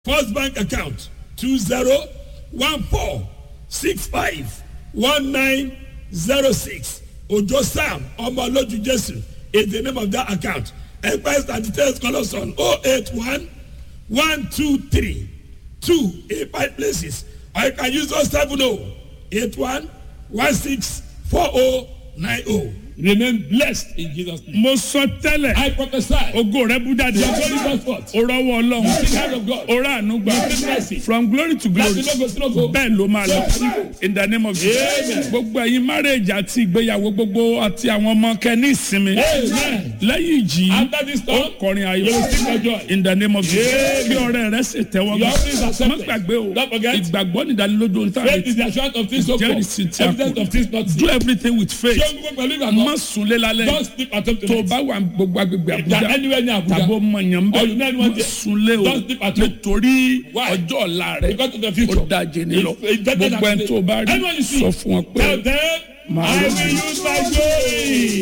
First Bank account two zero one four six five one nine zero six Ojo Sam Omoloju Jesu is the name of that account. Enquiries and details call us on 081 123 2 eight five places. Or you can use 070 81 16 4090. Remain blessed in Jesus' name. mo sọ tẹ́lẹ̀ I prophesy. ògo rẹ bú jáde Your glory goes forth. o rọwọ́ ọlọ́run The hand of God. o rà àánú gbà You see mercy. from glory to glory Láti lógo sí lógo. bẹ́ẹ̀ ló máa lọ in the name of Jesus Amen. gbogbo ẹ̀yin marriage àti ìgbéyàwó gbogbo àti àwọn ọmọ kẹ́ ní ìsinmi Amen. lẹ́yìn ìjì After this ó storm, kọrin ayọ̀ you will sing for joy. in the name of Jesus kí ọ̀rẹ́ rẹ sì tẹ́wọ́ Your offering is gbà má accepted. gbàgbé o Don't forget. ìgbàgbọ́ nìdánilójú ohun tá a Faith is retí the assurance of things hoped for. Jẹ́rìsí tí a Evidence kò of things not do seen. everything with faith Ṣé o ń gbọ́ pẹ̀lú má ìgbàgbọ́? sunlé lálẹ́ Don't sleep at home tó o tonight. bá wà gbogbo agbègbè If you are Àbújá anywhere near Abuja, tàbó mọ̀yàn Or you know bẹ́ẹ̀ anyone má there. sunlé o Don't sleep at home. nítorí Why? ọjọ́ ọ̀la rẹ̀ because of the ó future. dájé ní lọ It's better than gbogbo ẹni today. tó o bá rí Anyone you see, sọ fún wọn pé Tell them, Màá I lọ. will use my glory.